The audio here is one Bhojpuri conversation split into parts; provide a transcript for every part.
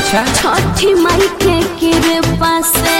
अच्छा छठी माई के कृपा से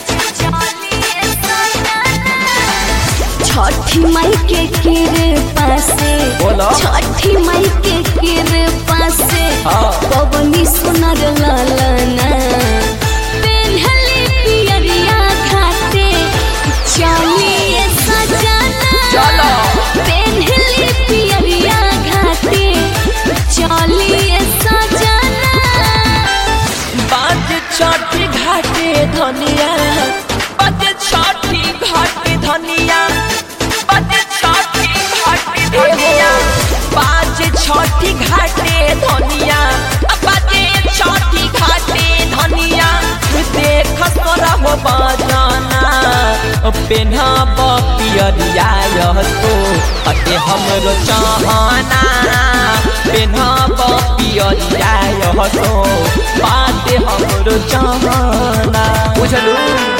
छठी माई के कृपा से बोलो। छठी माई के कृपा से हाँ। पवनी सुनर ललना पेन्हले पियरिया खाते चलिए सजना चलो। पेन्हले पियरिया खाते चलिए सजना बाज छठी घाटे धनिया बाज छठी घाटे धनिया बाज छठी घाटे धनिया बाज छठी घाटे धनिया बाज छठी घाटे धनिया देख सरब बजना पेन्हब पियरिया तो अते हमरो चाहना पेन्हब पियरिया तो बात हमरो चाहना बुझलू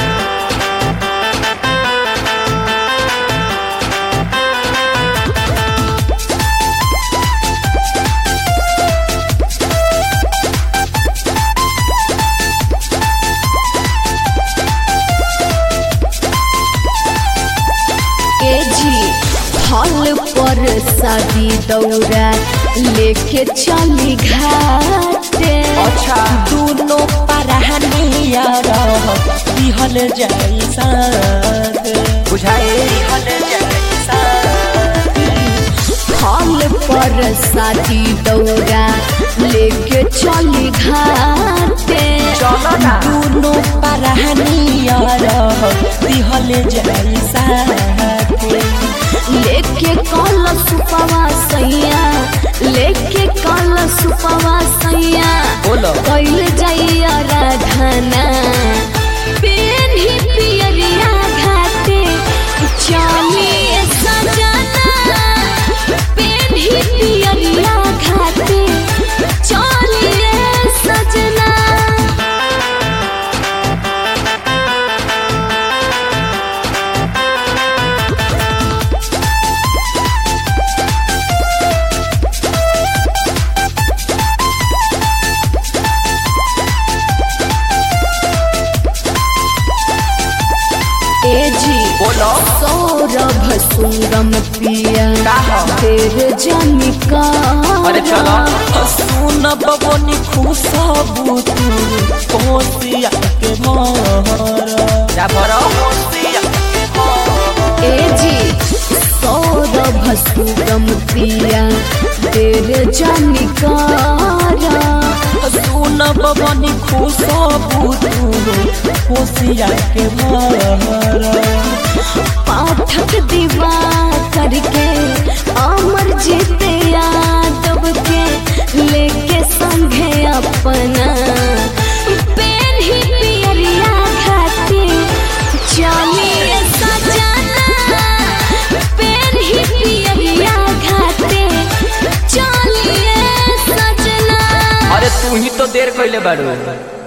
ए जी फल पर शादी दौरा लेके चली घाटे अच्छा दोनों परहनिया रह दिहल जाई साथ बुझाए दिहल जाई साथ फल पर शादी दौरा लेके चली घाटे चलो ना दोनों परहनिया रह दिहल जाई साथ लेके कल सुपवा सैया लेके कल सुपवा सैया बोलो कैल जाइया राधना पेन ही पियरिया घाटे चलिए सजना पेन ही पियरिया घाटे चलिए सजना ए जी बोलो सौरभ सुंगम पिया का हो? तेरे जनिका अरे चलो सुन बबनी खुशबू तू कोसिया के भर जा भरो कोसिया के भर ए जी सौरभ सुंगम पिया तेरे जनिका सुन बबनी खुशबू तू कोसिया के भर पाठक दीवा करके अमर जीते यादव के लेके संगे अपना पेन ही पियरिया खाते चलिए सजना पेन ही पियरिया खाते चलिए सजना अरे तू ही तो देर कैले बारू